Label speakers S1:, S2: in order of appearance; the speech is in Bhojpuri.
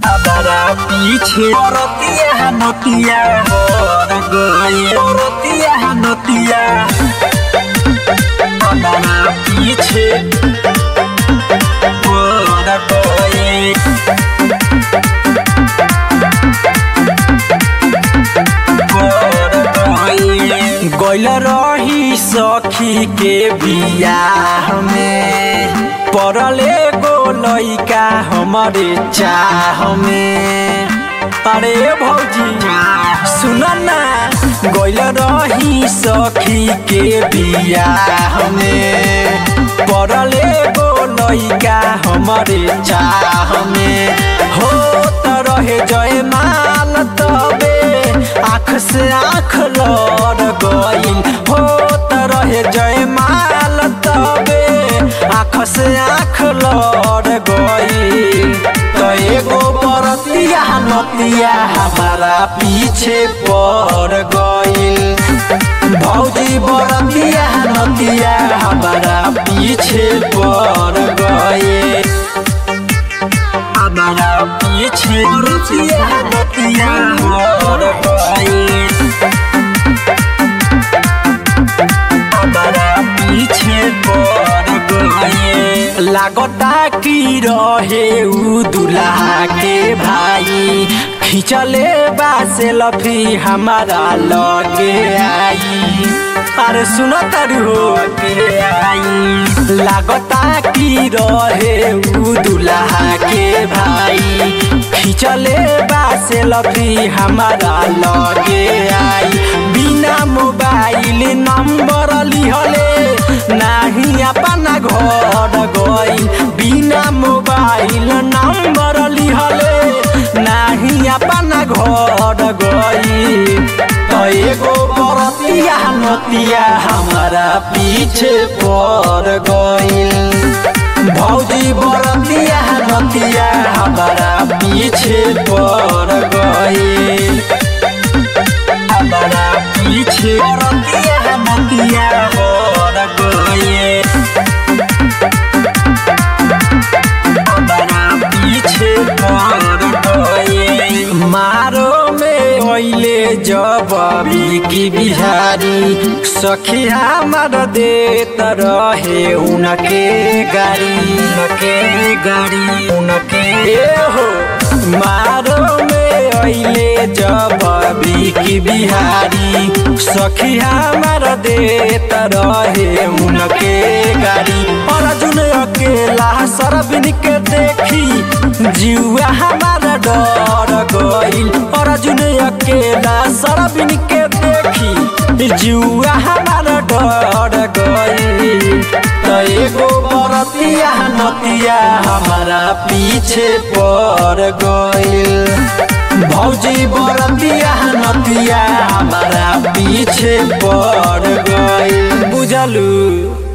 S1: हमारा पीछे औरतिया नतिया और गए औरतिया नतिया हमारा पीछे और गए गैल रही सखी के बियाह में पड़ले गो लैका हमारे चाह में अरे भौजी सुन ना गैल रही सखी के बियाह में पड़ले गो लैका हमारे चाह में हो त रहे जय माल तबे आँख से आँख लड़ गईल हो त रहे जय माल तबे आँख से आँख लड़ गईल तो एगो बरतिया नतिया हमारा पीछे पड़ गईल भौजी बरतिया नतिया हमारा पीछे पड़ गए हमारा पीछे बरतिया नतिया पड़ गए हमारा पीछे पड़ गए लागता की रहे उ दुल्हा के भाई खिंचले बा से लफी हमारा लगे आई अरे सुनो तारू हो के आई लागता की रहे उ दुल्हा के भाई खिंचले बा से लफी हमारा लगे आई बिना मोबाइल नंबर लिहले नाही अपना घर गई बिना मोबाइल नंबर लिहले नाही अपना घर गई तो एगो बरतिया नतिया हमारा पीछे पड़ गईल भौजी बरतिया नतिया हमारा पीछे पड़ गईल हमारा पीछे बरतिया नतिया पड़ गईल हमारा पीछे पड़ गईल मारो में ओइले जब की बिहारी सखी हमार देत रहे उनके गाड़ी उनके गाड़ी उनके हो मारो में ओइले जब की बिहारी सखी हमार देत रहे उनके गाड़ी अर्जुन अकेला सरबिन के देखी जीवा हमारा डर गईल अर्जुन अकेला सरबिन के देखी जीवा हमारा डर गईल तो एगो बरतिया नतिया हमारा पीछे पड़ गईल भौजी बरतिया नतिया हमारा पीछे पड़ गईल बुझलू